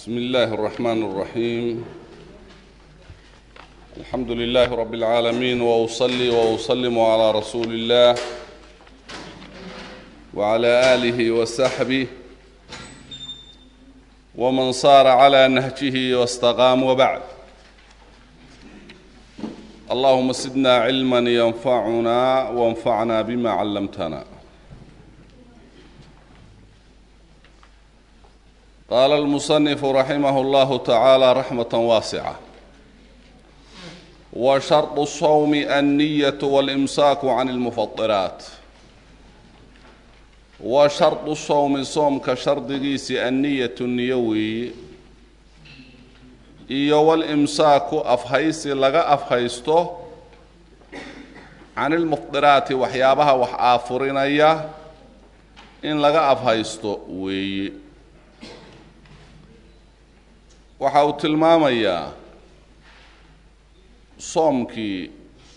بسم الله الرحمن الرحيم الحمد لله رب العالمين واصلي واسلم على رسول الله وعلى اله وصحبه ومن صار على نهجه واستقام وبعد اللهم زدنا علما ينفعنا وانفعنا بما علمتنا قال المصنف رحمه الله تعالى رحمة واسعة وشرط الصوم النية والإمساك عن المفطرات وشرط الصوم صوم كشرطgiisi النية النيوي iyo walimsaaku afhaysi laga afhaysto can ilmufdiraati waxyaabaha wax aafurinaya in laga afhaysto weeye waxa uu tilmaamayaa soomkii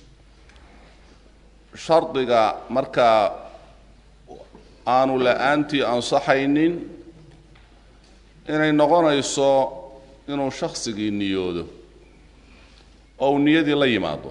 shardiga markaa aanu la-aantii ansaxaynin inay noqonayso inuu shaksigii niyoodo oo uu niyadii la yimaado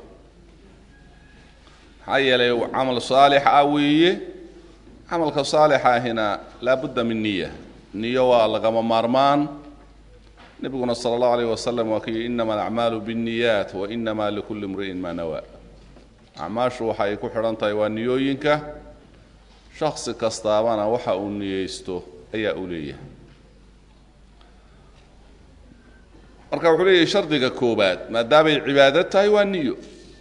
maxaa yeelay camal saalix ah weeye camalka saalixa ahina laabudda min niya niyo waa lagama maarmaan nebiguna sala allahu alayh wasalam waa kii inama alacmaalu binniyaat wa inama likulli imri'in maa nawaa acmaashu waxa ay ku xidhan tahay waa niyooyinka shaksi kastaabana waxa uu niyeysto ayaa uu leeyahay marka wuxuu leeyahay shardiga koobaad maadaamay cibaado tahay waa niyo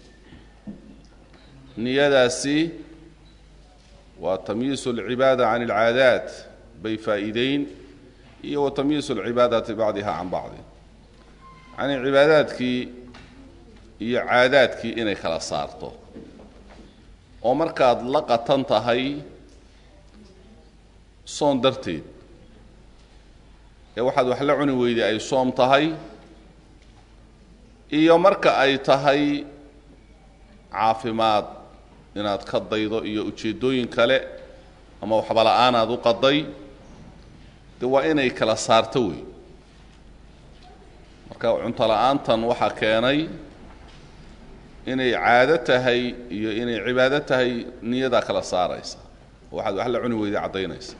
niyadaasi waa tamyiisu alcibaada can alcaadaat bay faa'iideyn iyo wa tamyiisu alcibaadati bacdiha can bacdi yacnii cibaadaadkii iyo caadaadkii inay kala saarto oo markaad la qatan tahay soon darteed ee waxaad wax la cuni weyday ay soom tahay iyo marka ay tahay caafimaad inaad ka daydo iyo ujeeddooyin kale ama waxba la-aan aad u qaday de waa inay kala saarto wey marka cunto la-aantan waxaa keenay inay caado tahay iyo inay cibaado tahay niyadaa kala saaraysa oo waxaad wax la cuni weyday caddaynaysa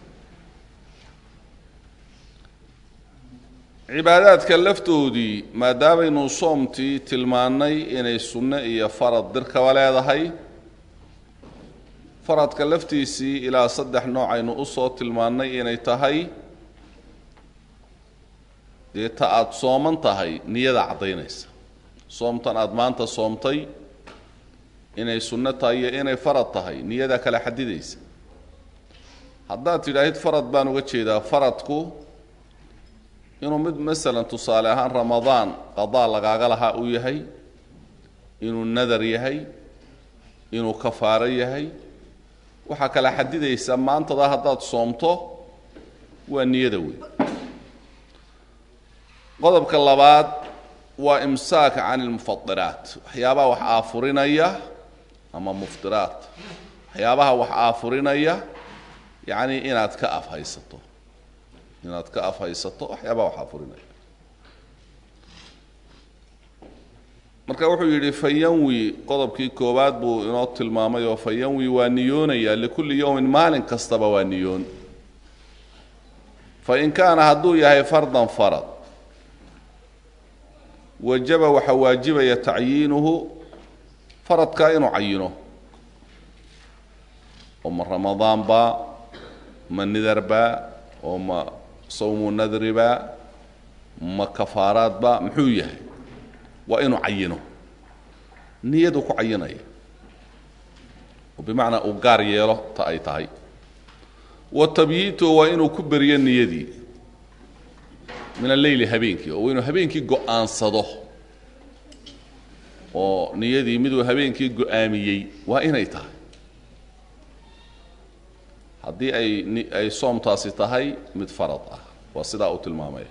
cibaadaadka laftoodii maadaamaynu soomtii tilmaannay inay sunno iyo farad dirkaba leedahay faradka laftiisii ilaa saddex nooc aynu usoo tilmaannay inay tahay dee ta aada sooman tahay niyadaa caddaynaysa soomtan aada maanta soomtay inay sunno tahay iyo inay farad tahay niyadaa kala xadidaysa haddaad tidhaahid farad baan uga jeedaa faradku inuu mid masalan tusaale ahaan ramadaan qadaa lagaaga lahaa uu yahay inuu nadar yahay inuu kafaaro yahay waxaa kala xadidaysa maantada haddaad soomto waa niyada wey qodobka labaad waa imsaak can ilmufadiraat waxyaabaha wax aafurinaya ama muftiraat waxyaabaha wax aafurinaya yacni inaad ka afhaysato inaad ka afhaysato waxyaabaha wax aafurinaya marka wuxuu yidhi fayanwi qodobkii koowaad buu inoo tilmaamay oo fayanwi waa niyoonaya likulli yowmin maalin kastaba waa niyoon fain kaana hadduu yahay fardan farad wajaba waxaa waajibaya tacyiinuhu faradkaa inuu cayino oo ma ramadaanba ma nidarba oo ma sawmu nadriba ma kafaaraadba muxuu yahay waa inuu cayino niyadu ku cayinaya oo bimacnaa uu gaar yeelo ta ay tahay wa tabyiito waa inuu ku beriyo niyadii min alleyli habeenkii oo inuu habeenkii go-aansado oo niyadii miduu habeenkii go-aamiyey waa inay tahay haddii ay ay soomtaasi tahay mid farad ah waa sidaa uu tilmaamaya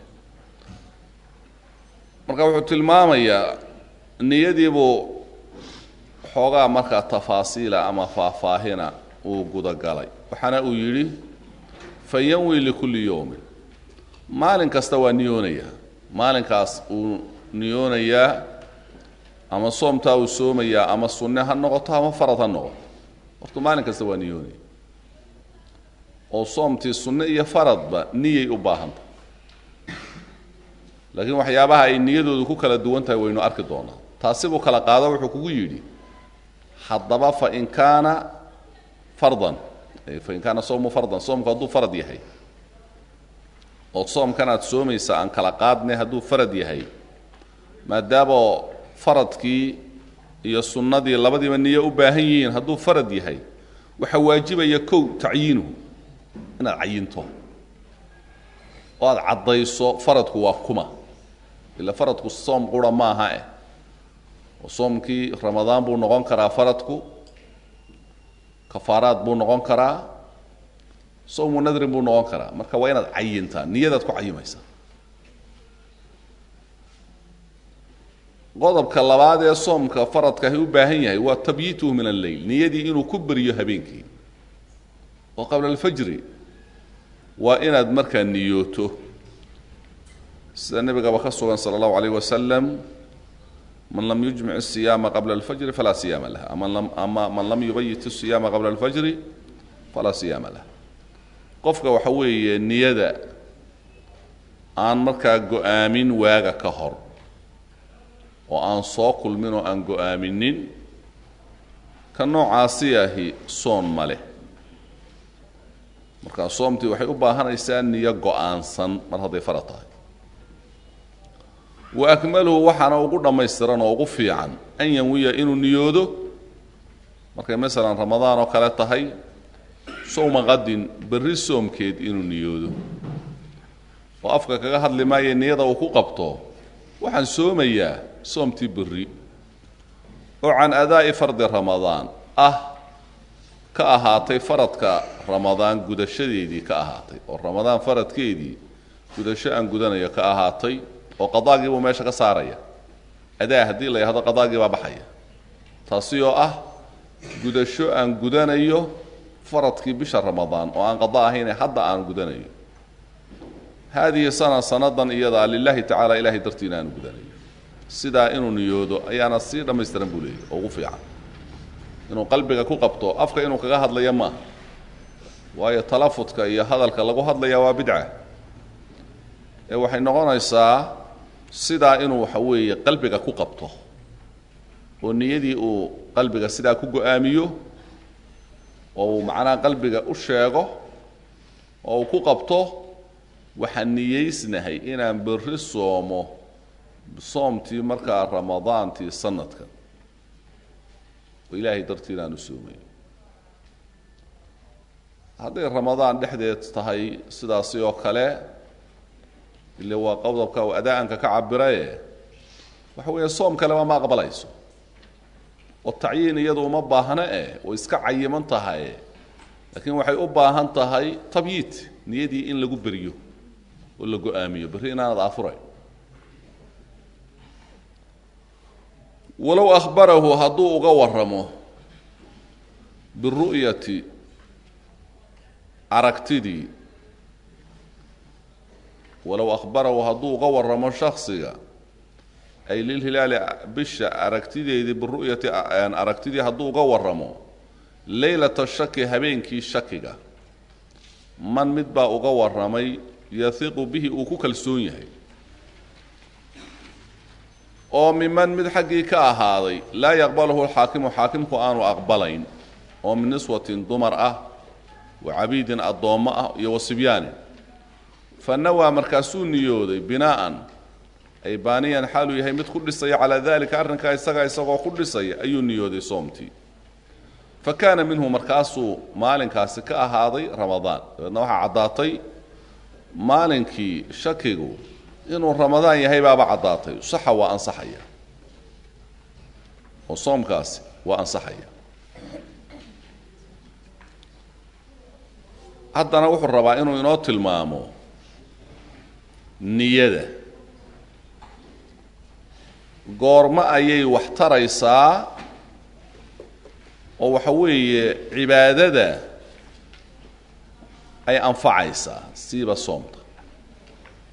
marka wuxuu tilmaamayaa niyadiibuu xoogaa markaa tafaasiila ama faahfaahina uu gudagalay waxaana uu yidhi fayanwi likulli yowmin maalin kasta waa niyoonayaa maalinkaas uu niyoonayaa ama soomtaa uu soomayaa ama sunne ha noqoto ama farad ha noqoto horta maalin kasta waa niyoonaya oo soomtii sunne iyo faradba niyay u baahanta laakiin waxyaabaha ay niyadoodu ku kala duwan tahay waynu arki doonaa taasi buu kala qaado wuxuu kugu yidhi haddaba fain kaana fardan fain kaana sawmu fardan soomku hadduu farad yahay oo soomkan aad soomaysa aan kala qaadnay hadduu farad yahay maadaamoo faradkii iyo sunnadii labadiiba niyo u baahan yihiin hadduu farad yahay waxaa waajibaya kow tacyiinuhu inaad cayinto oo aad caddayso faradku waa kuma ila faradku soom qura maaha eh oo soomkii ramadaan buu noqon karaa faradku kafaaraad buu noqon karaa sowmu nadrin buu noqon karaa marka waa inaad cayintaa niyadaad ku cayimaysaa qodobka labaad ee soomka faradkaahi u baahan yahay waa tabyiituhu min alleyl niyadii inuu ku beriyo habeenkii oo qabla alfajri waa inaad markaa niyooto sida nebigaba ka sugan sala allahu alayh wasalam man lam yujmic الsiyaama qabla اlfajri falaa siyaama lah ama man lam yubayit الsiyaama qabla اlfajri falaa siyaama lah qofka waxa weeye niyada aan markaa go-aamin waaga ka hor oo aan soo kulmin oo aan go-aaminin ka noocaasi ahi soon ma leh markaa soomtii waxay u baahanaysaa niyo go-aansan mar hadday farad tahay wa akmaluhu waxaana ugu dhammaystiran oo ugu fiican an yanwiya inuu niyoodo markay masalan ramadaan oo kale tahay sowma qadin berri soomkeed inuu niyoodo oo afka kaga hadli maayo niyada uu ku qabto waxaan soomayaa soomtii berri oo can adaa'i fardi ramadaan ah ka ahaatay faradka ramadaan gudashadeedii ka ahaatay oo ramadaan faradkeedii gudasho aan gudanayo ka ahaatay oo qadaagii buu meesha ka saaraya adaa haddii la yidhahdo qadaagii baa baxaya taasi oo ah gudasho aan gudanayo faradkii bisha ramadaan oo aan qada ahayne hadda aan gudanayo haadihi sana sanadan iyadaa lilaahi tacala ilahay dartiina aanu gudanayo sidaa inuu niyoodo ayaana sii dhammaystiran buu leeyahy oo ugu fiican inuu qalbiga ku qabto afka inuu kaga hadlaya maaha waayo talafudka iyo hadalka lagu hadlaya waa bidca ee waxay noqonaysaa sidaa inuu waxa weeye qalbiga ku qabto oo niyadii uu qalbiga sidaa ku go-aamiyo oo uu macnaha qalbiga u sheego oo uu ku qabto waxaan niyeysnahay inaan berri soomo soomtii markaa ramadaantii sanadkan oo ilaahay dartii inaanu soomayo hadday ramadaan dhexdeed tahay sidaasi oo kale ile waa qodobka uu adaa-anka ka cabiraye waxa weeye soom kaleba ma aqbalayso oo tacyiin iyadu uma baahno eh way iska cayiman tahay laakiin waxay u baahan tahay tabyiid niyadii in lagu beriyo oo la go-aamiyo berri inaanad aafurayn walow ahbarahu hadduu uga waramo biru'yati aragtidii walow ahbarahu hadduu uga waramo shaksiga ay lilhilaali bisha aragtideedii biru'yati aragtidii hadduu uga waramo leylata shaki habeenkii shakiga man mid baa uga warramay yahiqu bihi uu ku kalsoon yahay oo miman mid xaggii ka ahaaday laa yaqbaluhu alxaakimu xaakimku aanu aqbalayn oo min niswatin dumar ah wa cabiidin addoommo ah iyo wasibyaanin fa nawaa markaasuu niyooday binaa'an ay baaniyan xaaluu yahay mid ku dhisaya calaa dalika arrinkaa isagaa isagoo ku dhisaya ayuu niyooday soomtii fa kaana minhu markaasuu maalinkaasi ka ahaaday ramadaan dabeedna waxaa caddaatay maalinkii shakigu inuu ramadaan yahay baaba caddaatay saxa waa ansaxaya oo soomkaasi waa ansaxaya haddana wuxuu rabaa inuu inoo tilmaamo niyada goormo ayay wax taraysaa oo waxa weeye cibaadada ay anfacaysaa siiba soomta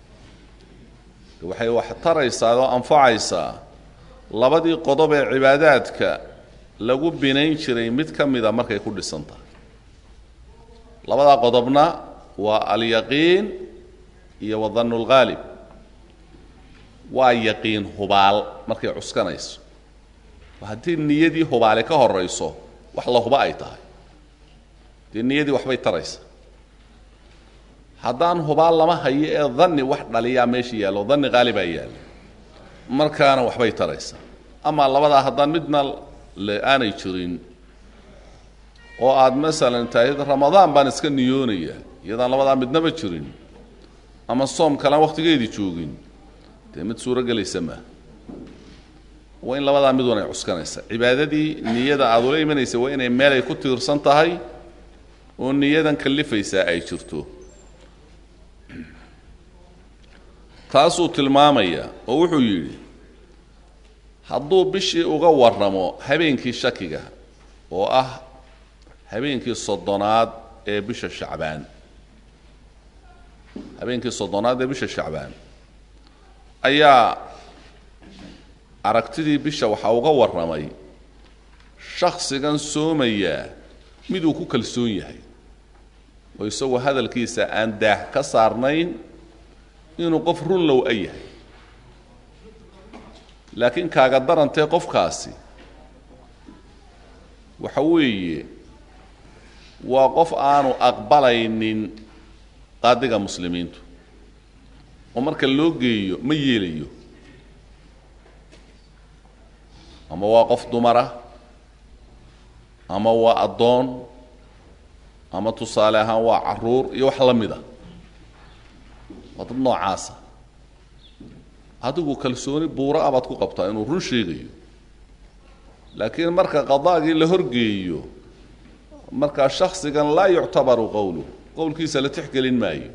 waxay wax taraysaa oo anfacaysaa labadii qodob ee cibaadaadka lagu binayn jiray mid ka mida markay ku dhisan tahay labadaa qodobna waa alyaqiin iyo wadannu lghaalib waa yaqiin hubaal markay cuskanayso haddii niyadii hubaale ka horayso wax la huba ay tahay dee niyadii waxbay taraysa haddaan hubaal lama hayo ee danni wax dhaliyaa meesha yaallo danni haalibaa yaalla markaana waxbay taraysa amaa labadaa haddaan midna le aanay jirin oo aad masalan tahay ramadaan baan iska niyoonaya iyadaan labadaa midnaba jirin ama soom kalaan wakhtigeedii joogin dee mid suuro gelaysa maa waa in labadaa mid wan ay cuskanaysa cibaadadii niyada aad ula imanaysa waa inay meelay ku tiirsan tahay oo niyadan kallifaysaa ay jirto taasuu tilmaamayaa oo wuxuu yidhi hadduu bishii uga warramo habeenkii shakiga oo ah habeenkii soddonaad ee bisha shacbaan habeenkii soddonaad ee bisha shacbaan ayaa aragtidii bisha waxaa uga warramay shaksigan soomayaa miduu ku kalsoon yahay oo isagoo hadalkiisa aan daah ka saarnayn inuu qof runlow a yahay laakiin kaaga darantee qofkaasi waxa weeye waa qof aanu aqbalaynin qaadiga muslimiintu oo marka loo geeyo ma yeelayo ama waa qof dumara ama waa addoon ama tusaale ahaan waa caruur iyo wax la mid a waa dad noocaasa adigu kalsooni buura a baad ku qabtaa inuu run sheegayo laakiin marka qadaagii la horgeeyo markaa shaksigan laa yuctabaru qowluhu qowlkiisa la tixgelin maayo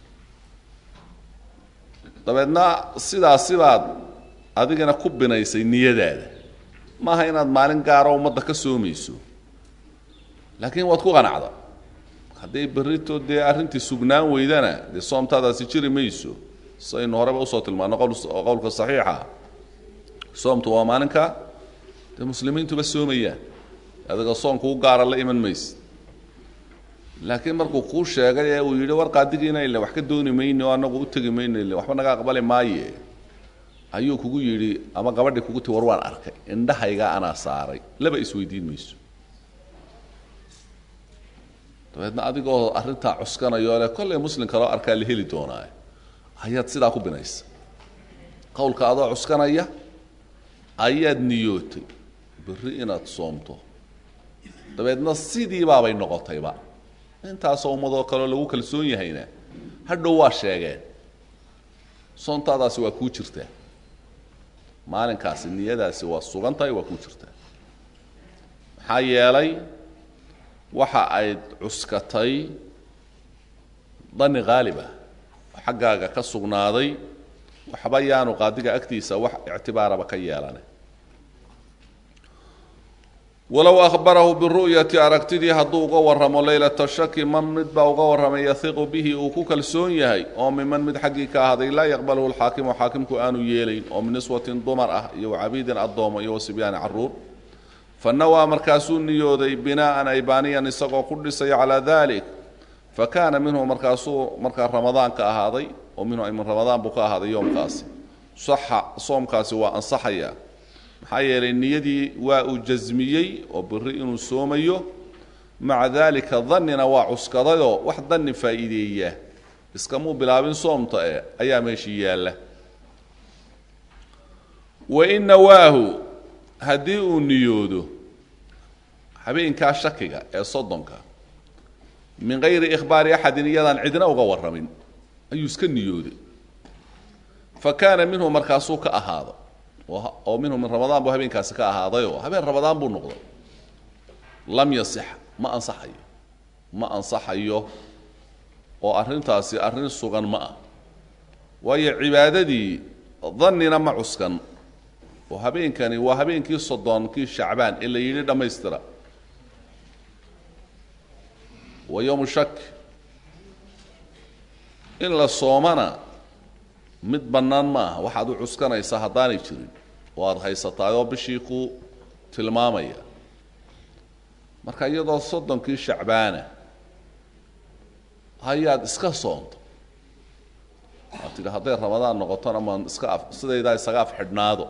dabeedna sidaasi baad adigana ku binaysay niyadaada maaha inaad maalin gaaro ummadda ka soomayso laakiin waad ku qanacda hadday berrito dee arrintii sugnaan weydana dee soomtaadaasi jiri mayso saynu horeba usoo tilmaano qowlka saxiixa soomtu waa maalinka dee muslimiintuba soomayaan adiga soomku u gaara la iman mayse laakiin markuu kuu sheegay ee uu yidhi war qaadigiina ile wax ka dooni mayno o annagu u tegi mayno ile waxba naga aqbali maaye ayuu kugu yidhi ama gabadhii kugu ti war waan arkay indhahayga anaa saaray laba isweydiin mayso dabeedna adigoo arrintaa cuskanayo le kollay muslim kaloo arkaa la heli doonaa ayaad sidaa ku binaysa qowlka adoo cuskanaya ayaad niyootay berri inaad soomto dabeedna sidii baabay noqotayba intaasoo ummadoo kaleo lagu kalsoon yahayna hadhow waa sheegeen soontaadaasi waa kuu jirtaa maalinkaasi niyadaasi waa sugan tahay waa kuu jirtaa maxaa yeelay waxa ayd cuskatay dani khaalibah oo xaggaaga ka sugnaaday waxba yaanu qaadiga agtiisa wax ictibaaraba ka yeelane walow ahbarahu biru'yati aragtidii hadduu uga warramo leylata shaki man mid baa uga warramay yahiqu bihi uu ku kalsoon yahay oo miman mid xaggii ka ahday laa yaqbaluhu lxaakimu xaakimku aanu yeelayn oo min niswatin dumar ah iyo wacabiidin addoomo iyo wasibyaani caruur fanawaa markaasuu niyooday binaa'an aybaaniyan isagoo ku dhisaya calaa dalik fa kaana minhu markaasuu markaa ramadaan ka ahaaday oo minhu min ramadaan buu ka ahaaday yoomkaasi saxa soomkaasi waa ansaxaya maxaa yeelay niyadii waa uu jasmiyey oo biri inuu soomayo maca daalika dannina waa cuskadayoo wax danni faa'iideeya iskamuu bilaabin soomta e ayaa meeshii yaalla wain nawaahu haddii uu niyoodo habeenkaa shakiga ee soddonka min gayri ikhbaari axadin iyadaan cidna uga warramin ayuu iska niyooday fa kaana minhu markaasuu ka ahaado oo minhu min ramadaan buu habeenkaasi ka ahaadayoo habeen ramadaan buu noqday lam yasix ma ansaxayo ma ansaxayo oo arrintaasi arrin sugan ma ah waayo cibaadadii dannina ma cuskan oo habeenkani waa habeenkii soddonkii shacbaan ee la yidhi dhammaystira wa yowmu shak in la soomana mid bannaan ma aha waxaad u cuskanaysaa haddaanay jirin oo aada haysataayoo bishii ku tilmaamaya marka iyadoo soddonkii shacbaana hayaad iska soonto waad tidhi hadday ramadaan noqotona maan iska af sidaydaa isaga af xidhnaado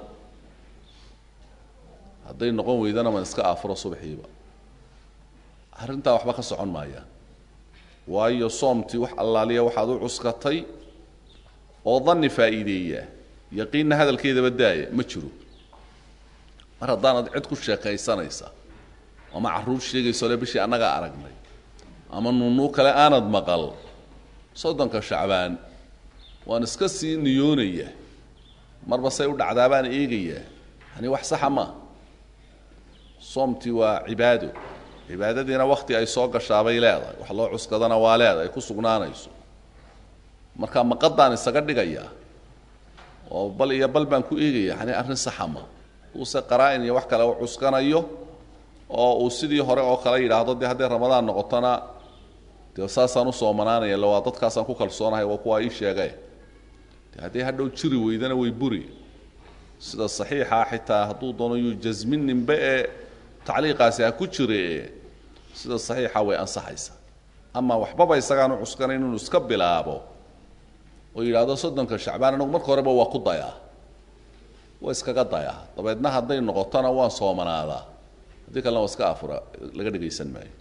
hadday noqon weydana maan iska afuro subaxiiba arrintaa waxba ka socon maayaan waayo soomtii wax allaaliya waxaad u cuskatay oo danni faa'iideeya yaqiinna hadalkeedaba daaya ma jiro mar haddaanad cid ku sheekaysanaysa ama carruur sheegayso le bishii annagaa aragnay ama nuunuu kale aanad maqal soddonka shacbaan waan iska sii niyoonaya marba say u dhacdaa baan eegayaa yani wax saxa maaha soomtii waa cibaado cibaadadiina wakti ay soo gashaabay leedahay wax loo cuskadana waa leedahay ku sugnaanayso marka maqadaan isaga dhigayaa oo bal iyo bal baan ku eegaya yani arrin saxa ma uuse qaraa-in iyo wax kale u cuskanayo oo uu sidii hore oo kale yidhaahdo dee hadday ramadaan noqotona dee saasaan u soomanaanaya le waa dadkaasaan ku kalsoonahay waa kuwaa ii sheegay de hadday hadhow jiri weydana way buri sida saxiixa xitaa hadduu doono yuu jasmininba ee tacliiqaasi ha ku jire sida saxiixa way ansaxaysaa ama waxbaba isagaan u cuskanayn inuu iska bilaabo oo yidhaahdo soddonka shacbaan anagu marka horeba waa ku dayaa waa iskaga dayaa dabeedna hadday noqotona waan soomanaadaa haddii kalena waa iska afura laga dhegaysan maayo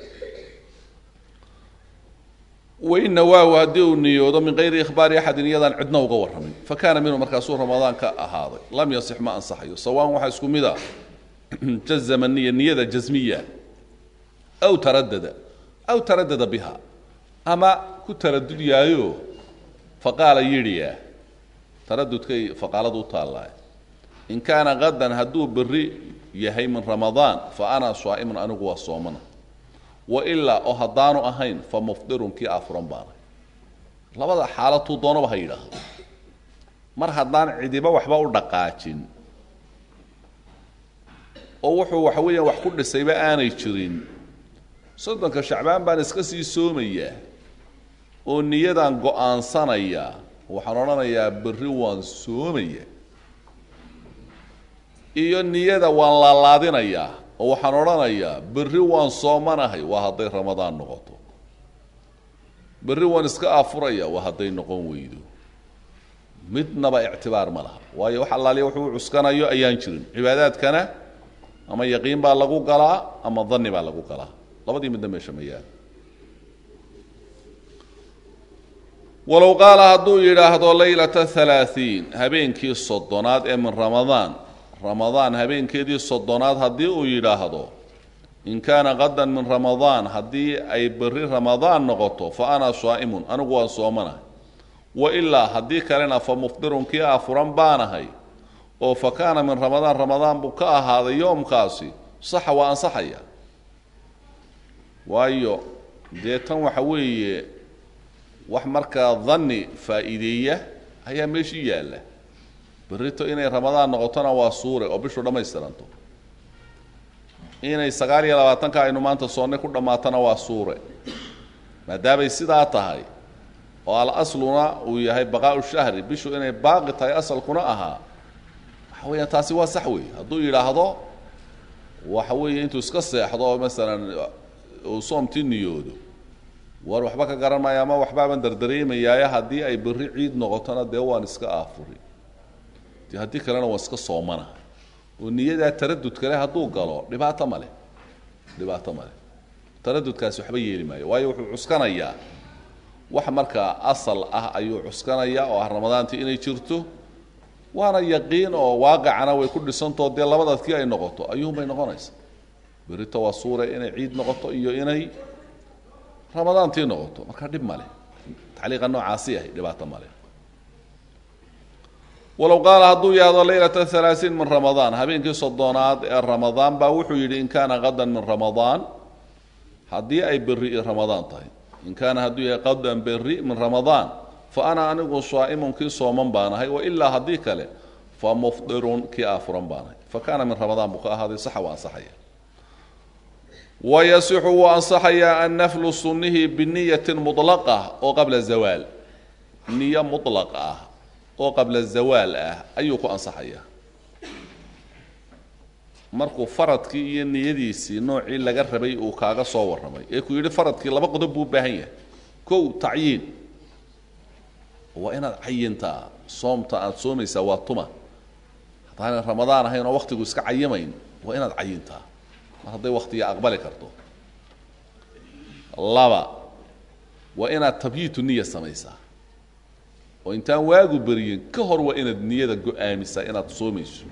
waina waaw haddii uu niyoodo min kayri ikhbaari axadin iyadaan cidna uga warramin fa kaana minhu markaasuu ramadaan ka ahaaday lam yasix ma ansaxayo sawaan waxaa isku mid a jazama niya niyada jasmiya aw taradada aw taradada biha ama ku taradud yaayo faqaala yidhiya taradudkay faqaaladu u taallaa in kaana qadan hadduu beri yahay min ramadaan fa ana saa'imun anigu waa soomana wailaa oo haddaanu ahayn fa mufdirun kii afuran baanay labada xaalatuu doonaba ha yidhaahdo mar haddaan cidiba waxba u dhaqaajin oo wuxuu waxa weeyaan wax ku dhisayba aanay jirin soddonka shacbaan baan iska sii soomayaa oo niyadaan go-aansanayaa waxaan odhanayaa berri waan soomaya iyo niyada waan laalaadinayaa oo waxaan odhanayaa berri waan soomanahay waa hadday ramadaan noqoto berri waan iska afuraya waa hadday noqon weydo midnaba ictibaar ma laha waayo wax allaaliya wuxuu u cuskanayo ayaan jirin cibaadaadkana ama yaqiin baa lagu galaa ama danni baa lagu galaa labadii midna meesha ma yaal walow qaala hadduu yidhaahdo laylata halaaثiin habeenkii soddonaad ee min ramadaan ramadaan habeenkeedii soddonaad haddii uu yidhaahdo in kaana qadan min ramadaan haddii ay berri ramadaan noqoto fa ana saa'imun anigu waan soomanahay wailaa haddii kalena fa mufdirun kii afuran baanahay oo fa kaana min ramadaan ramadaan buu ka ahaaday yoomkaasi saxa waa ansaxaya waayo dee tan waxa weeye wax markaa danni faa'iideeya ayaa meeshii yaalla berrito inay ramadaan noqotona waa suure oo bishu dhammaystiranto inay sagaal iyo labaatanka aynu maanta soonnay ku dhammaatona waa suure maadaamay sidaa tahay oo al asluna uu yahay baqaa'u shahri bishu inay baaqi tahay asalkuna ahaa waxa weeyaan taasi waa sax weeye hadduu yidhaahdo waxa weeye intuu iska seexdo oo masalan uu soomtii niyoodo war waxba ka garan maayo ama waxbaaban dardareemayaaye haddii ay berri ciid noqotona dee waan iska aafuri de haddii kalena waan iska soomana oo niyadaa taradud kale hadduu galo dhibaato ma leh dhibaato ma leh taradudkaasi waxba yeeli maayo waayo wuxuu cuskanayaa wax markaa asal ah ayuu cuskanayaa oo ah ramadaantii inay jirto waana yaqiin oo waaqicana way ku dhisantao dee labadaadkii ay noqoto ayuunbay noqonaysa berito waa suure inay ciid noqoto iyo inay ramadaantii noqoto marka dhib ma leh tacliiqa noocaasi ahay dhibaato ma leh walow qaala hadduu yahdo laylata halaaثiin min ramadaan habeenkii soddonaad ee ramadaan baa wuxuu yidhi in kaana qadan min ramadaan haddii ay berri ramadaan tahay in kaana hadduu yahay qadan berri min ramadaan fa ana anigu saa'imun kii sooman baanahay wailaa haddii kale fa mufdirun kii aafuran baanahay fa kaana min ramadaan buu ka ahaaday saxa waa ansaxaya wayasixu wuu ansaxayaa annaflu sunnihi biniyatin mulaqa oo qabla zawaal niyo mulaq ah oo qabla zawaal ah ayuu ku ansaxayaa markuu faradkii iyo niyadiisii noocii laga rabay uu kaaga soo warramay ee ku yidhi faradkii laba qodob buu u baahan yahay kow tacyiin waa inaad cayintaa soomta aada soomaysaa waa tuma haddaanan ramadaan ahayn oo waktigu iska cayimayn waa inaad cayintaa mar hadday waktiga aqbali karto laba waa inaad tabyiitu niya samaysaa oo intaan waagu beriyin ka hor waa inaad niyada go-aamisaa inaad soomayso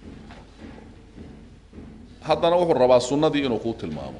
haddana wuxuu rabaa sunnadii inuu kuu tilmaamo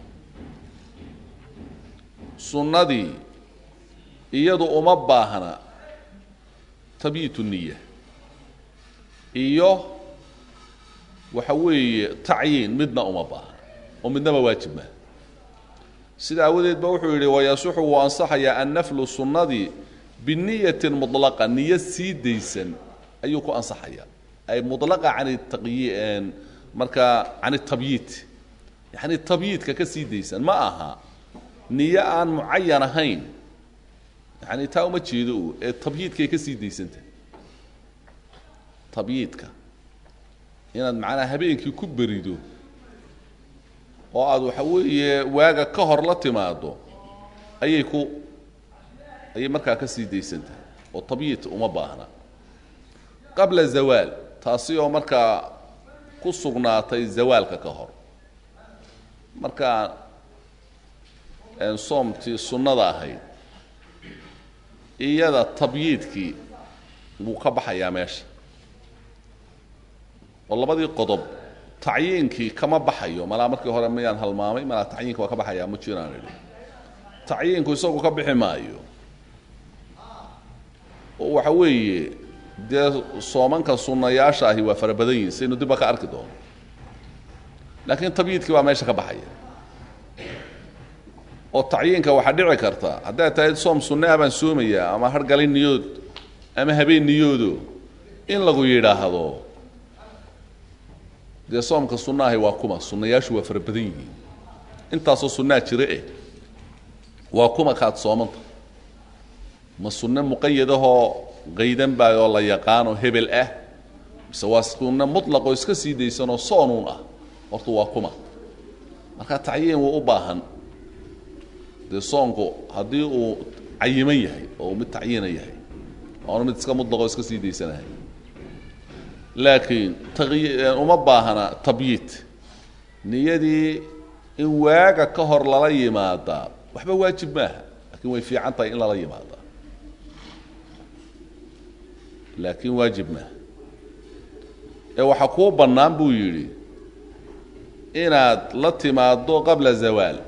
sunnadii iyadu uma baahna tabyiitu niya iyo waxa weeye tacyiin midna uma baahna oo midnaba waajib maa sida aawadeed ba wuxuu yidhi wayasuxu wuu ansaxayaa annaflu sunnadii biniyatin mudlaqa niyo sii daysan ayuu ku ansaxayaa ay mudlaqa can taqyi markaa can tabyiit yacni tabyiidka ka sii daysan ma aha niyo aan mucayan ahayn yani taa uma jeedo u ee tabyiidkay ka sii daysantah tabyiidka inaad macnaha habeenkii ku berido oo aada waxa weeye waaga ka hor la timaado ayay ku ayay markaa ka sii daysantahay oo tabyiid uma baahna qabla zawaal taasi oo markaa ku sugnaatay zawaalka ka hor markaa soomtii sunnada ahayd iyada tabyiidkii wuu ka baxayaa meesha oo labadii qodob tacyiinkii kama baxayo malaa markii hore miyaan halmaamay malaa tacyiinka waa ka baxayaa ma jiraan idhi tacyiinku isagu ka bixi maayo oo waxa weeye dee soomanka sunnayaasha ahi waa fara badan yihin saynu dibba ka arki doono laakiin tabyiidkii baa meesha ka baxaya oo tacyiinka waxaa dhici karta haddaad tahay soom sunne ah baan soomayaa ama hargalin niyood ama habeen niyoodo in lagu yidhaahdo dee soomka sunna ahi waa kuma sunnayaashu waa fara badan yihiin intaasoo sunnaa jira eh waa kuma kaad soomanta ma sunne muqayadahoo qaydan baa oo la yaqaanoo hebel ah mise waa sunne mutlaqoo iska sii daysanoo soonuun ah horta waa kuma marka tacyiin wuu u baahan dee soonku haddii uu cayiman yahay oo mid tacyiina yahay oona mid iska mutlaqoo iska sii daysanahay laakiin uma baahna tabyiid niyadii in waaga ka hor lala yimaadaa waxba waajib maaha laakiin way fiican tahay in lala yimaadaa laakiin waajib maaha ee waxaa kuu bannaan buu yidhi inaad la timaaddo qabla zawaal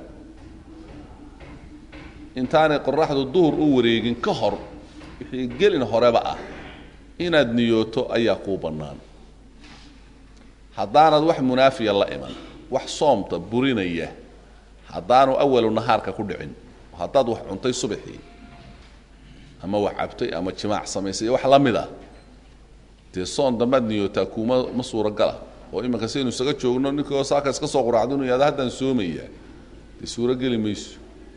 intaanay qoraxdu duhur u wareegin ka hor wixii gelin horeba ah inaad niyooto ayaa kuu bannaan haddaanad wax munaafiya la iman wax soomta burinaya haddaanu awalu nahaarka ku dhicin haddaad wax cuntay subaxii ama wax cabtay ama jimaac samaysay iyo wax la mid ah dee soon dambaad niyootaa kuuma ma suuragala oo iminka saynu isaga joogno ninkoo saaka iska soo quraacdo inuu yahado haddaan soomayaa dee suurogeli mayso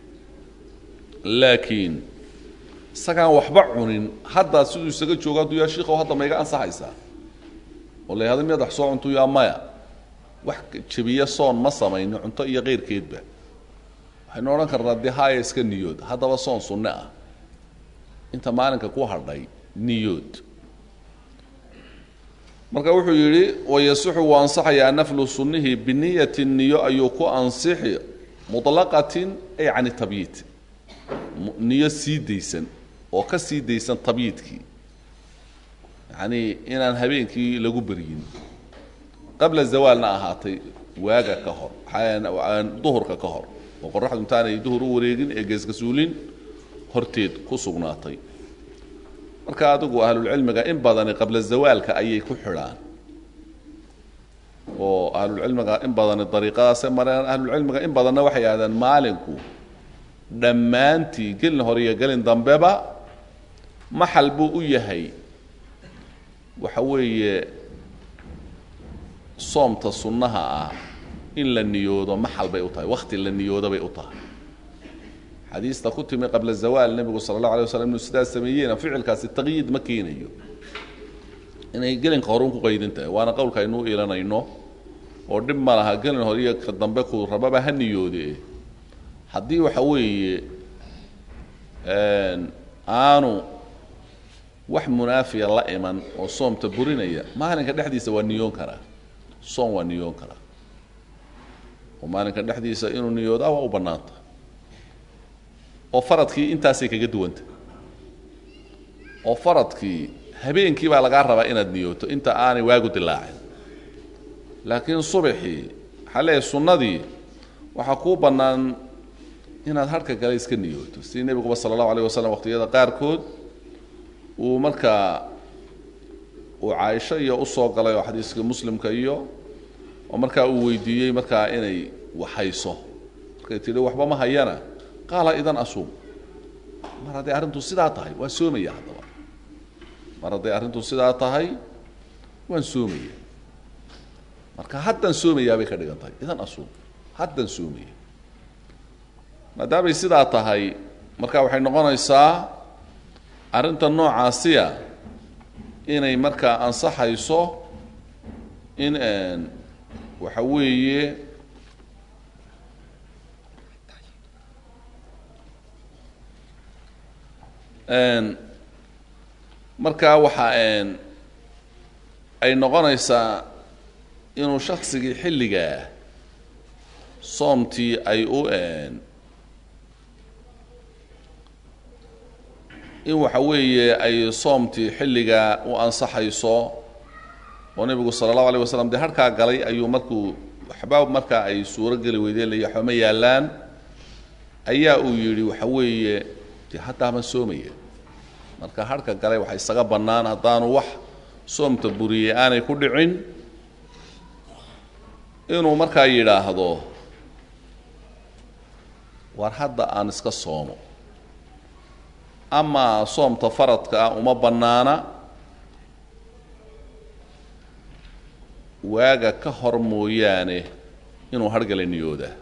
laakiin isagaan waxba cunin haddaa siduu isaga joogo hadduu yaa shiikow hadda ma iga ansaxaysaa oo la yahado miyaad wax soo cuntu yaa maya wax jebiya soon ma samayno cunto iyo keyrkeedba waxaynu odhan karnaa dee haaya iska niyood haddaba soon sunne ah inta maalinka ku hadhay niyood marka wuxuu yidhi wayasixu wuu ansaxayaa naflu sunnihi biniyati niyo ayuu ku ansixi muطlaqatin ay can tabyiid niyo sii daysan oo ka sii daysan tabyiidkii yacnii inaan habeenkii lagu beryin qabla zawaalna ahaatay waaga ka hor duhurka ka hor oo qoraxdu intaanay duhur u wareegin ee geeskasuulin horteed ku sugnaatay marka adigu ahlulcilmiga in badani qabla zawaalka ayay ku xidhaan oo ahlulcilmiga in badani dariiqadaasay mareen ahlulcilmiga in badanna waxay yidhahdeen maalinku dhammaantii gelin hore iyo gelin dambeba maxal buu u yahay waxa weeye soomta sunnaha ah in la niyoodo maxal bay u tahay wakti la niyoodo bay u tahay xadiista ku timi qabla zawaal nebigu sala allahu alay waslam inuu sidaas sameeyeyna ficilkaasi taqyiid ma keenayo inay gelinka hore un ku qaydin tahay waana qowlka aynuu iilanayno oo dhib ma laha gelin hore iyo ka dambe ku rababa ha niyoode haddii waxa weeye aanu wax munaafiya la iman oo soomta burinaya maalinka dhexdiisa waa niyoon karaa soom waa niyoon karaa oo maalinka dhexdiisa inuu niyoodaa waa u bannaanta oo faradkii intaasay kaga duwanta oo faradkii habeenkii baa lagaa rabaa inaad niyooto inta aanay waagu dilaacin laakiin subaxii waxaa leeyahay sunnadii waxaa kuu bannaan inaad harhka kale iska niyooto sidii nebiguba sala allahu alayh wasalam waqtiyada qaarkood uu markaa uu caaisho iyo usoo galay oo xadiiska muslimka iyo oo markaa uu weydiiyey markaa inay waxayso markay tidhi waxba ma hayana qaala idan asuum mar hadday arrintu sidaa tahay waan soomaya haddaba mar hadday arrintu sidaa tahay waan soomaya marka haddaan soomayaa bay ka dhigan tahay idan asuum haddaan soomaya maadaamay sidaa tahay marka waxay noqonaysaa arrinta noocaasiya inay markaa ansaxayso in waxa weeye markaa waxa ay noqonaysaa inuu shaksigii xilligaa soomtii ay u in waxa weeye ay soomtii xilligaa u ansaxayso oo nebigu sala allahu alayh wasalam dee harhkaa galay ayuu markuu waxba markaa ay suuro geli weydeen lay waxba ma yaallaan ayaa uu yidhi waxa weeye dee haddaa ma soomaya marka harhka galay waxa isaga bannaan haddaanu wax soomta buriyey aanay ku dhicin inuu markaa yidhaahdo war hadda aan iska soomo amaa soomta faradka ah uma bannaana waaga ka hor mooyaane inuu harhgala niyoodaa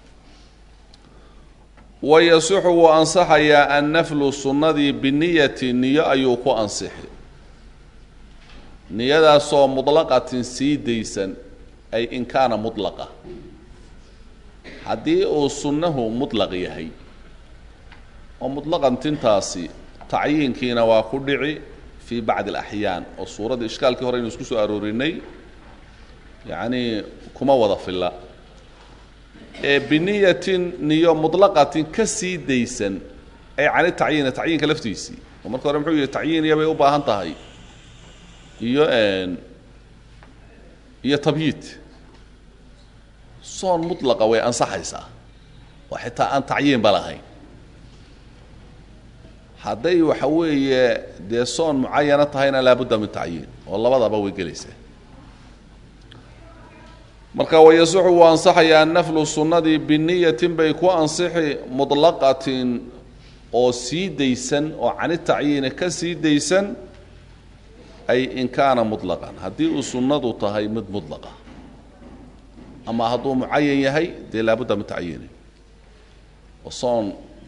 wayasixu wuu ansaxayaa annaflu sunnadii biniyati niyo ayuu ku ansixi niyadaasoo mutlaqatin sii daysan ay in kaana mutlaqa haddii uu sunnahu mutlaq yahay oo mutlaqan tintaasi tacyiinkiina waa ku dhici fii bacdi alaxyaan oo suuradda ishkaalkii hore aynu isku soo aroorinay yacnii kuma wada filla ee biniyatin niyo mutlaqatin ka sii daysan ay cani tacyiina tacyiinka laftiisii oo marka hore muxuu yihi tacyiiniya bay u baahan tahay iyo iyo tabyiid soon mutlaqa way ansaxaysaa oo xitaa aan tacyiinba lahayn hadday waxa weeye dee soon mucayana tahayna laabudda min tacyiin oo labadaba way gelaysaa marka wayasuxu wuu ansaxayaa naflu sunnadii biniyatin bay ku ansixi mutlaqatin oo sii daysan oo cani tacyiini ka sii daysan ay in kaana mutlaqan haddii uu sunnadu tahay mid mutlaqa ama hadduu mucayan yahay dee laabudda min tacyiini oo soon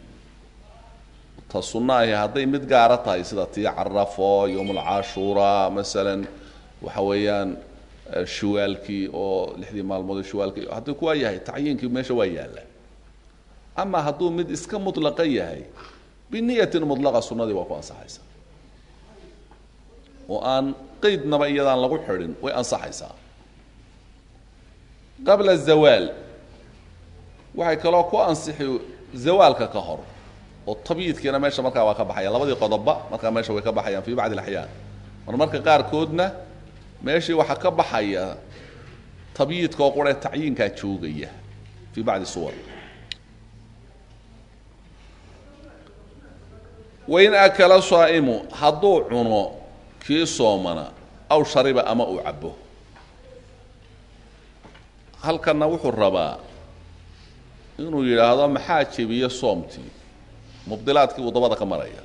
ta sunno ahi hadday mid gaara tahay sida tii carafo yowmulcashuura masalan waxa weeyaan shuwaalkii oo lixdii maalmood shuwaalkii haddii kuwaa yahay tacyiinkii meesha waa yaalla ama hadduu mid iska mutlaqa yahay biniyatin mutlaqa sunnadii waa ku ansaxaysaa oo aan qeydnaba iyadaan lagu xidhin way ansaxaysaa qabla zawaal waxay kaloo ku ansixi zawaalka ka hor oo tabyiidkiina meesha markaa waa ka baxaya labadii qodoba markaa meesha way ka baxayaan fii bacdi alaxyaan mar marka qaarkoodna meeshii waxaa ka baxaya tabyiidka oo quree tacyiinkaa joogaya fii bacdi suwar wain akala saa'imu hadduu cuno kii soomana aw shariba ama uu cabo halkanna wuxuu rabaa inuu yidhaahdo maxaa jebiye soomtii mubdilaadkii uu dabada ka maraya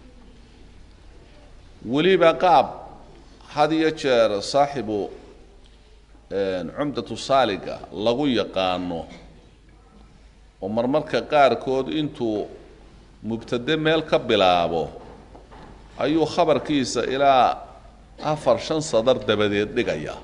weliba qaab had iyo jeer saaxibu cumdatu saaliga lagu yaqaano oo marmarka qaarkood intuu mubtade meel ka bilaabo ayuu khabarkiisa ilaa afar shan sadar dabadeed dhigaya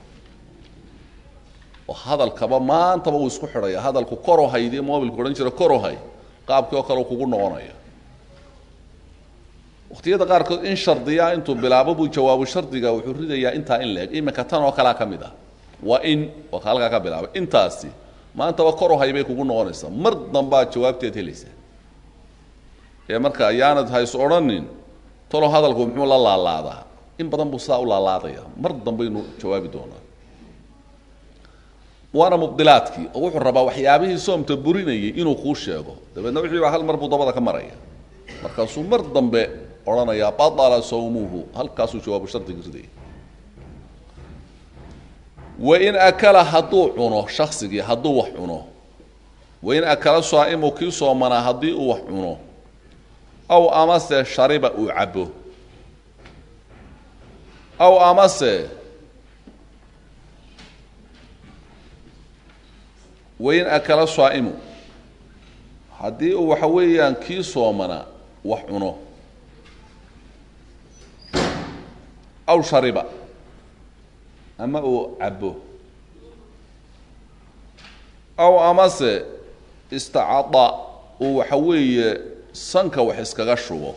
oo hadalkaba maantaba uu isku xidhaya hadalku korohaydii mobilka odhan jira korohay qaabkii oo kale kugu noqonaya waqtiyada qaarkood in shardiyaa intuu bilaabo buu jawaabu shardiga wuxuu ridayaa intaa in la-eg iminka tan oo kalea ka mid ah waa in waa ka halkaa ka bilaabay intaasi maantaba korohay bay kugu noqonaysaa mar dambaad jawaabteed helaysaa ee marka ayaanad hays odhanin talo hadalku muxuu la laalaadaa in badan buu sidaa u laalaadaya mar dambaynu jawaabi doonaa waana mubdilaadkii oo wuxuu rabaa waxyaabihii soomta burinayay inuu kuu sheego dabeedna wixii baa hal mar buu dabada ka maraya markaasuu mar dambe odhanayaa batala sawmuhu halkaasuu jawaabu shardiga ridaya wain akala hadduu cuno shaksigii hadduu wax cuno wain akala saa'imu kii soomanaa haddii uu wax cuno aw amase shariba uu cabo aw amase wain akala saa'imu haddii uu waxa weeyaan kii soomana wax cuno aw shariba ama uu cabo aw amase istacada uu waxa weeye sanka wax iskaga shubo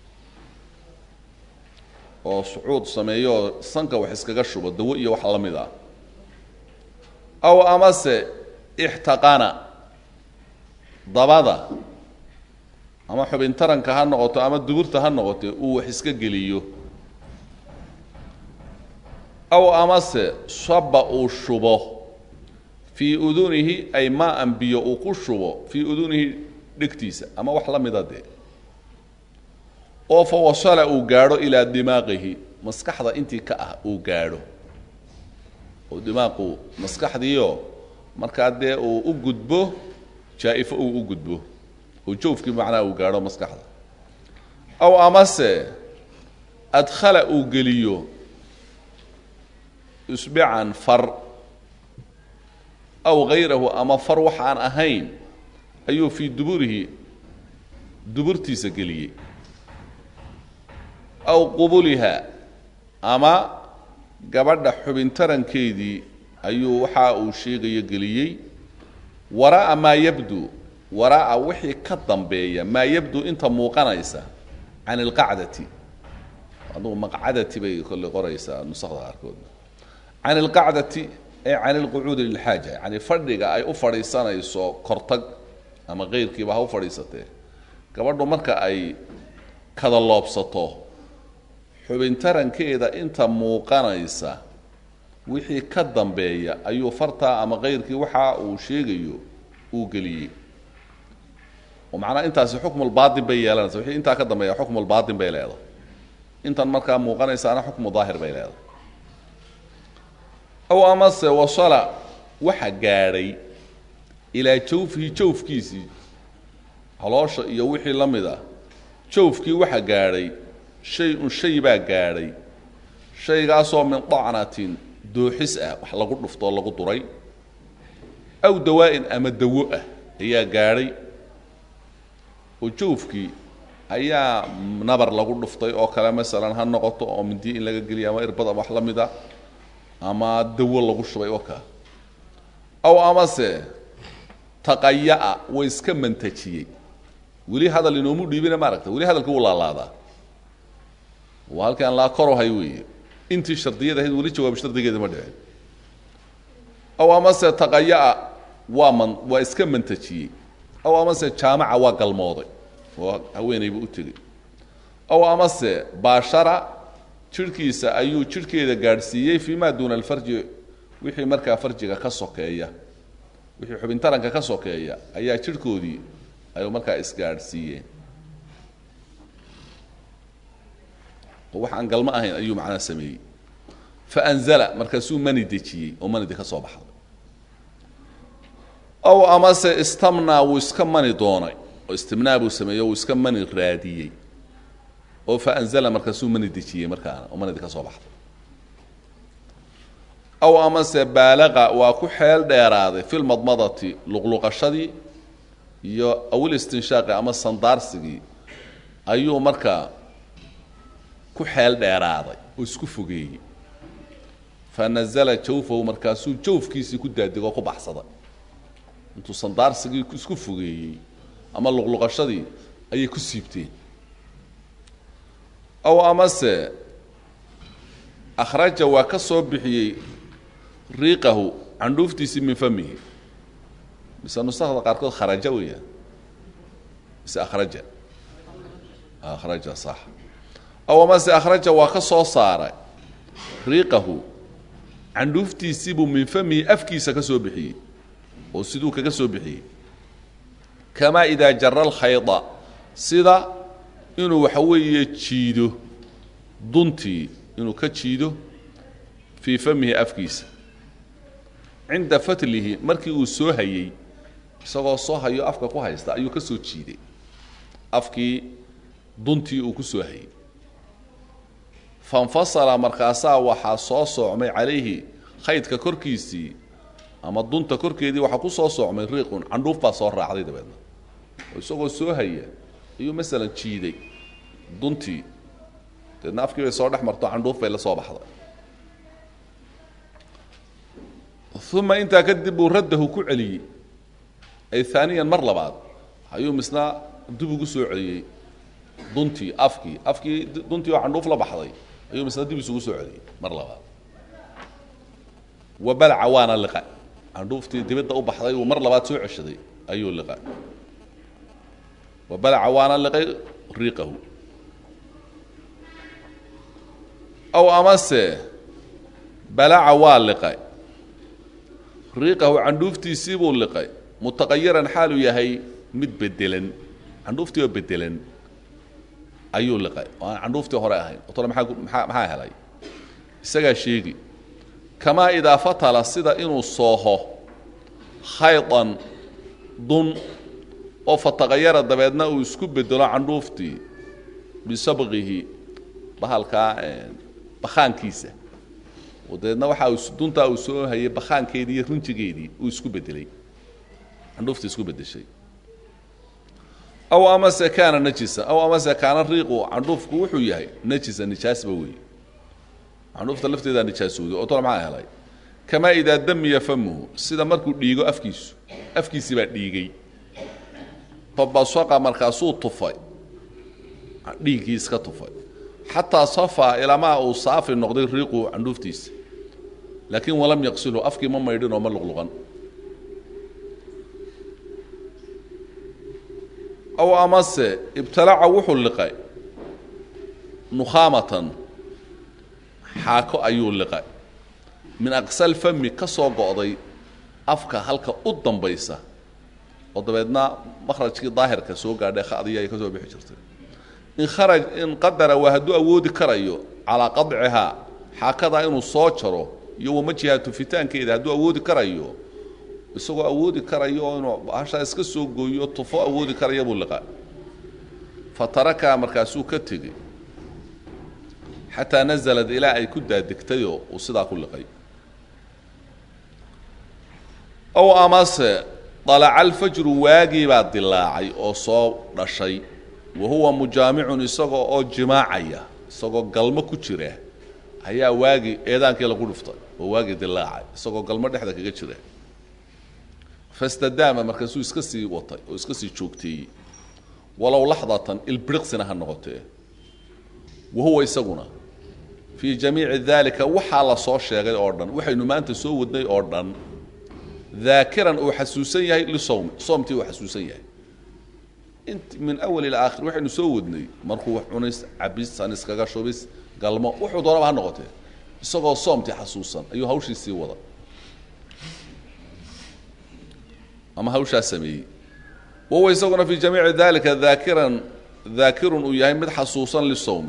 oo sucuud sameeyo oo sanka wax iskaga shubo dawo iyo wax la mid ah aw amase ixtaqana dabada ama xubin taranka ha noqoto ama duburta ha noqote uu wax iska geliyo aw amase saba uu shubo fii udunihi ay maa-an biyo uu ku shubo fii udunihi dhegtiisa ama wax la mida dee oo fa wasala uu gaadho ilaa dimaaqihi maskaxda intii ka ah uu gaadho oo dimaaqu maskaxdiio markaa dee uu u gudbo jaa-ifo uu u gudbo oo joofkii macnaha uu gaadho maskaxda aw amase adkhala uu geliyo isbican far aw hayrahu ama far waxaan ahayn ayuu fii duburihi duburtiisa geliyey aw qubuliha ama gabadha xubintarankeedii ayuu waxa uu sheegayo geliyey waraa'a maa yabdu waraa'a wixii ka dambeeya maa yabdu inta muuqanaysa can ilqacdati adugu maqcadati bay kolley qoraysaa nusakda qaarkood can ilqacdati ay can ilqucuudi lilxaaja yani fadhiga ay u fadhiisanayso kortag ama keyrkiiba ha u fadhiisatee gabadhu marka ay kada loobsato xubintarankeeda inta muuqanaysa wixii ka dambeeya ayuu fartaa ama keyrkii waxa uu sheegayo uu geliyey oo macnaha intaasi xukmulbaatin bay yeelanaysa wixii intaa ka dambeeya xukmulbaatin bay leedahay intan markaa muuqanaysaana xukmu daahir bay leedahay aw amase wasala waxa gaadhay ilaa jawfihi jawfkiisii caloosha iyo wixii la mid ah jawfkii waxa gaadhay shay un shay baa gaadhay shaygaasoo min dacnatin dooxis ah wax lagu dhuftoo lagu duray aw dawaa'in ama dawo ah ayaa gaadhay oo jawfkii ayaa nabar lagu dhuftay oo kale masalan ha noqoto oo mindi in laga geliya ama irbad ama wax la mid a ama dawo lagu shubay oo kaa aw amase taqayaa way iska mantajiyey weli hadal inoomu dhiibina maaragta weli hadalka wuu laalaadaa waa halkaan laa korohay weeye intii shardiyada ahayd weli jawaab shardigeeda ma dhicin aw amase taqayaa waa man waa iska mantajiyey aw amase jaamaca waa galmooday oo haweenayba u tegey aw amase baashara jidhkiisa ayuu jidhkeeda gaadhsiiyey fii ma duuna alfarji wixii markaa farjiga ka sokeeya wixii xubintaranka ka sokeeya ayaa jidhkoodii ayuu markaa isgaadhsiiyeen oo wax aan galmo ahayn ayuu macnaha sameeyey faanzala markaasuu mani dejiyey oo manidi ka soo baxday aw amase istamnaa wuu iska mani doonay oo istimnaa buu sameeyey o wuu iska mani raadiyey oo faanzala markaasuu mani dejiyey markaana oo manidi ka soo baxday aw amase baalaqa waa ku xeel dheeraaday fi lmadmadati luqluqashadii iyo awil istinshaaqi ama sandaarsigii ayuu markaa ku xeel dheeraaday oo isku fogeeyey fa nazala jawfahu markaasuu jawfkiisii ku daadigoo ku baxsaday intuu sandaarsigii isku fogeeyey ama luqluqashadii ayay ku siibteen aw amase akhraja waa ka soo bixiyey riiqahu candhuuftiisii min famihi mise nusakda qaarkood kharaja weeyaan mise akhraja akhraja sax aw amase akhraja waa ka soo saaray riiqahu candhuuftiisiibuu min famihi afkiisa ka soo bixiyey oo siduu kaga soo bixiyey kamaa idaa jara alkhayda sida inuu waxa weeye jiido duntii inuu ka jiido fii famihi afkiisa cinda fatlihi markii uu soo hayey isagoo soo hayo afka ku haysta ayuu ka soo jiiday afkii duntii uu ku soo hayey fanfasala markaasaa waxaa soo soocmay calayhi khaydka korkiisii ama dunta korkeedii waxaa ku soo soocmay riiqun candhuuf baa soo raacday dabeedna oo isagoo soo haya ayuu masalan jiiday duntii deedna afkii bay soo dhex marto candhuuf bay la soo baxday uma intaa kadib uu raddahu ku celiyey ay aaniyan mar labaad ayuu misna dib ugu soo celiyey duntii afkii afkii duntii oo candhuuf la baxday ayuu misna dib isugu soo celiyey mar labaad wa balaca waana liqa candhuuftii dibadda u baxday uu mar labaad soo ceshaday ayuu liqa wa balaca waana liqay riiqahu aw amase balaca waa liqay riiqahu candhuuftiisii buu liqay mutaqayiran xaaluu yahay mid bedelan candhuuftii oo bedelan ayuu liqay oo aan candhuuftii hore ahayn otole maaa maa maxaa helay isagaa sheegi kamaa idaa fatala sida inuu sooho khaydan dun oo fataqayara dabeedna uu isku bedelo candhuuftii bisabqihi bahalkaa bakaankiisa oo dabeedna waxa uu duntaa uu soo hayay bakaankeedii iyo runjigeedii uu isku bedelay candhuuftii isku bedeshay aw amase kaana najisan aw amase kaana riiqu candhuufku wuxuu yahay najisan nijaasba weeye candhuufta lafteedaa nijaasooday oo tole maxaa helay kamaa idaa damiya famuhu sida markuu dhiigo afkiisu afkiisii baa dhiigay fabasaqa markaasuu tufay dhiiggii iska tufay xataa safaa ilamaa uu saafi noqday riiqu candhuuftiisa laakiin walam yaqsilhu afkii ma maydhin oo ma luqluqan aw amase ibtalaca wuxuu liqay nukhaamatan xaako ayuu liqay min aqsal fami ka soo go'day afka halka u dambaysa oo dabeedna makhrajkii daahirka soo gaadhay khadiya ay ka soo bixi jirtay in kharaj in qadara waa hadduu awoodi karayo calaa qadcihaa xaakadaa inuu soo jaro iyo wamajiha tufitaankeeda hadduu awoodi karayo isagoo awoodi karayo oo inuu hashaa iska soo gooyo tufo awoodi karaya buu liqaa fa tarakaa markaasuu ka tegey xataa nazalad ilaa ay ku daadegtayoo uu sidaa ku liqay ow amase dalaca alfajru waagii baa dilaacay oo soo dhashay wa huwa mujaamicun isagoo oo jimaacaya isagoo galmo ku jira ayaa waagii eedaankii lagu dhuftay oo waagii dilaacay isagoo galmo dhexda kaga jira fastadaama markaasuu iska sii watay oo iska sii joogteeyey walow laxdatan ilbiriqsina ha noqotee wa huwa isaguna fii jamiici daalika waxaa la soo sheegay oo dhan waxaynu maanta soo wadnay oo dhan daakiran uu xasuusan yahay lisowmi soomtii uu xasuusan yahay int min awal ila aakhir waxaynu soo wadnay markuu wax cunays cabis saniskaga shubis galmo wuxuu doonaba ha noqotee isagoo soomtii xasuusan ayuu hawshii sii wada ama hawshaa sameeyey wahuwa isaguna fii jamiici dalika daakiran daakirun uu yahay mid xasuusan lisowmi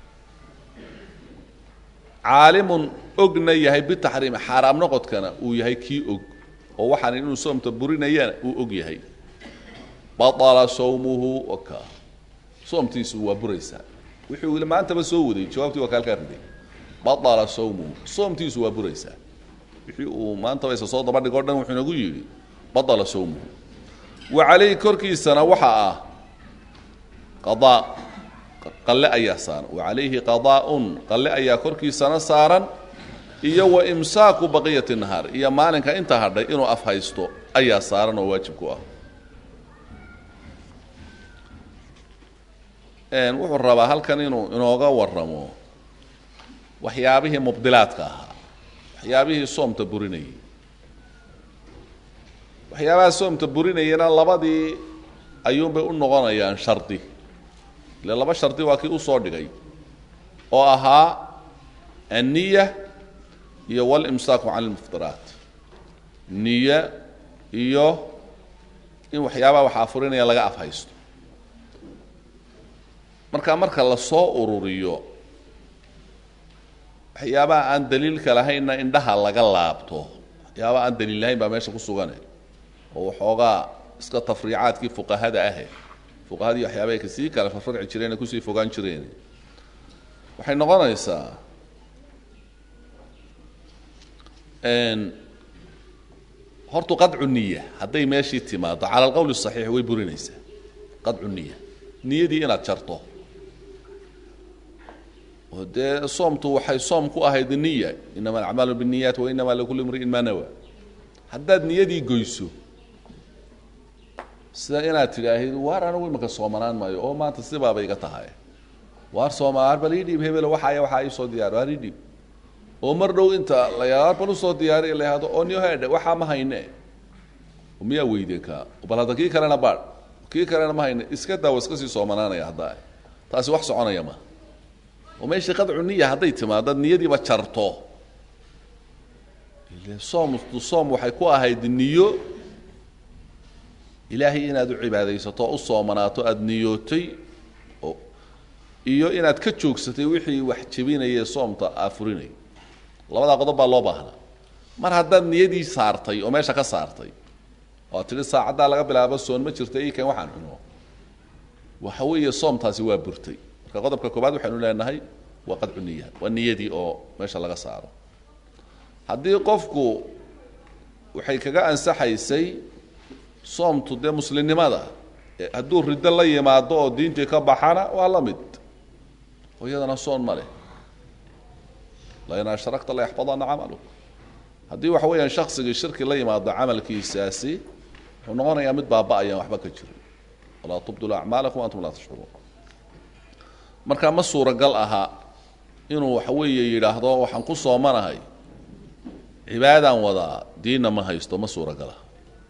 caalimun ogna yahay bitaxriimi xaaraam noqodkana uu yahay kii og oo waxaan inuu soomta burinayana uu og yahay baطala sawmuhu waka soomtiisu waa buraysaa wuxuu ili maantaba soo waday jawaabtii waa kaalkaa riday baطala sawmuhu soomtiisu waa buraysaa wixii uu maantaba isa soo daba dhig o dhan wuxuu inagu yidhi baطala sawmuhu wa calayhi korkiisana waxa ah qadaa qalle ayaa saaran wa calayhi qadaaun qalle ayaa korkiisana saaran iyo wa imsaaku baqiyati nahaar iyo maalinka inta hadhay inuu af haysto ayaa saaran oo waajib ku ah wuxuu rabaa halkan inuu inooga waramo waxyaabihii mubdilaadka ahaa waxyaabihii soomta burinayay waxyaabaha soomta burinayana labadii ayuunbay u noqonayaan shardi ile laba shardi waa kii usoo dhigay oo ahaa anniya iyo walimsaaku can lmuftiraat niya iyo in waxyaabaha wax afurinaya laga af haysto marka marka la soo ururiyo waxyaabaha aan daliilka lahaynna indhaha laga laabto waxyaabaha aan daliil lahayn baa meesha ku sugane oo waxoogaa iska tafriicaadkii fuqahada ahe fuqahadii waxyaabahay kasii kale farfarci jireen kusii fogaan jireen waxay noqonaysaa hortu qadcu niya hadday meeshii timaado cala alqowl saxiix way burinaysaa qadcu niya niyadii inaad jarto oo dee soomtu waxay soom ku ahayd niya inama alacmaalu binniyaat wa inama likulli imri'in maa nawa haddaad niyadii goyso sida inaad tidhaahid waar anigu imaka soomanaan maayo oo maanta sibaaba iga tahay waar soomaar bal ii dhiib hebelo waxaaya waxaa ii soo diyaar waar ii dhiib oo mar dhow inta la yaar bal usoo diyaariy la yahdo oo niyo hedhe waxaa ma hayne miyaa weydeen kaa bal hadda kii kalena baadh kii kalena ma hayne iska daawo iska sii soomanaanaya haddaa taasi wax soconaya ma oo meeshii qadcu niya hadday timaado niyadiiba jarto ile soomtu soom waxay ku ahayd niyo ilaahay inaad u cibaadaysato o u soomanaato aada niyootay oo iyo inaad ka joogsatay wixii wax jebinaya soomta aafurinay labadaa qodob baa loo baahnaa mar haddaad niyadii saartay oo meesha ka saartay oo ad tidhi saacaddaa laga bilaabo soon ma jirta ii kan waxaan cuno waxa weeye soomtaasi waa burtay marka qodobka koobaad waxaynu leenahay waa qadcu niya waa niyadii oo meesha laga saaro haddii qofku waxay kaga ansaxaysay soomtu dee muslimnimada hadduu riddo la yimaado oo diintii ka baxana waa la mid oo iyadana soon ma leh lain ashrakta la yaxbadana camalu haddii waxa weeyaan shaksigii shirki la yimaado camalkiisaasi wuxuu noqonayaa mid baaba-ayaan waxba ka jirin walaa tubdilu acmaalakum antum laa tashcuruun marka ma suuragal aha inuu waxa weeye yidhaahdo waxaan ku soomanahay cibaadaan wadaa diinna ma haysto ma suuragal aha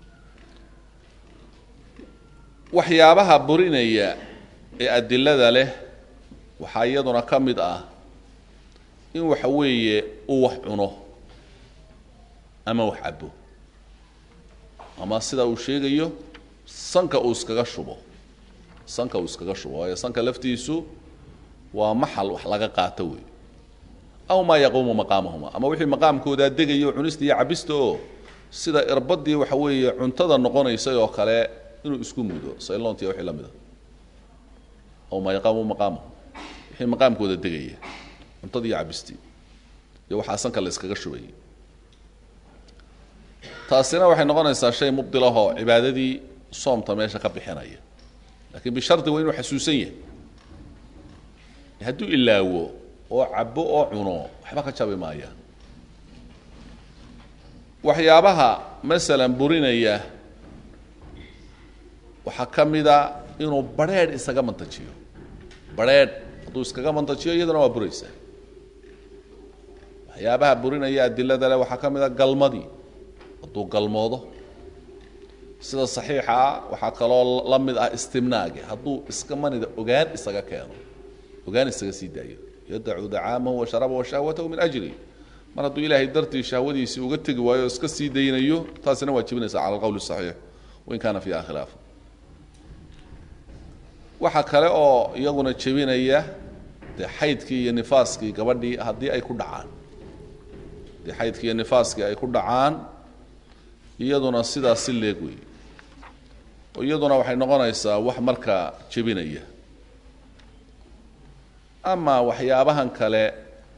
waxyaabaha burinaya ee adilada leh waxaa iyaduna ka mid ah in waxa weeye uu wax cuno ama wax cabo ama sida uu sheegayo sanka uu iskaga shubo sanka uu iskaga shubo waayo sanka laftiisu waa maxal wax laga qaato wey aw maa yaquumu maqaamahuma ama wixii maqaamkoodaa degayo cunista iyo cabista oo sida irbadii waxa weeye cuntada noqonaysay oo kale inuu isku mudo saylontia wixii la mid a aw maa yaqaamu maqaamahum wixii maqaamkooda degaya cuntadii iyo cabistii iyo waxaa sanka la iskaga shubayay taasina waxay noqonaysaa shay mubdilahoo cibaadadii soomta meesha ka bixinaya lakiin bishardi waa inuu xasuusan yahay hadduu ilaawo oo cabo oo cuno waxba ka jabi maayaan waxyaabaha masalan burinaya waxaa ka mida inuu barheedh isaga mantajiyo barheedh hadduu iskaga mantajiyo iyaduna waa buraysaa waxyaabaha burinaya adilada le waxaa ka mid a galmadii hadduu galmoodo sida saxiixa ah waxaa kaloo la mid ah istimnaagi hadduu iska manida ogaan isaga keeno ogaan isaga sii daayo yadacu dacaamahu wa sharabahu wa shahwatahu min ajli mar hadduu ilaahay dartii shahwadiisii uga tegi waayo o iska sii daynayo taasina waa jebinaysaa cala alqowl saxiix wain kaana fiiha khilaaf waxaa kale oo iyaguna jebinaya dee xaydkii iyo nifaaskii gabadhii haddii ay ku dhacaan dee xaydkii iyo nifaaskii ay ku dhacaan iyaduna sidaas si leeg wey oo iyaduna waxay noqonaysaa wax markaa jebinaya ama waxyaabahan kale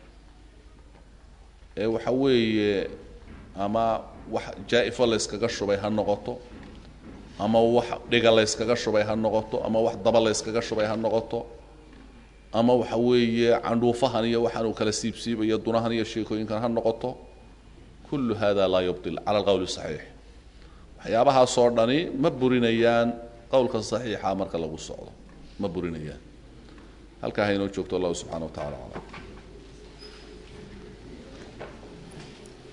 ee waxa weeye ama wax jaa-ifo layskaga shubay ha noqoto ama wax dhiga layskaga shubay ha noqoto ama wax daba layskaga shubay ha noqoto ama waxa weeye candhuufahan iyo waxaan uu kala siibsiibayo dunahan iyo sheekooyinkan ha noqoto kullu hada laa yubdil cala alqowli saxiix waxyaabahaasoo dhani ma burinayaan qowlka saxiixa marka lagu socdo ma burinayaan halkaa haynoo joogto allahu subxana wa tacala aclam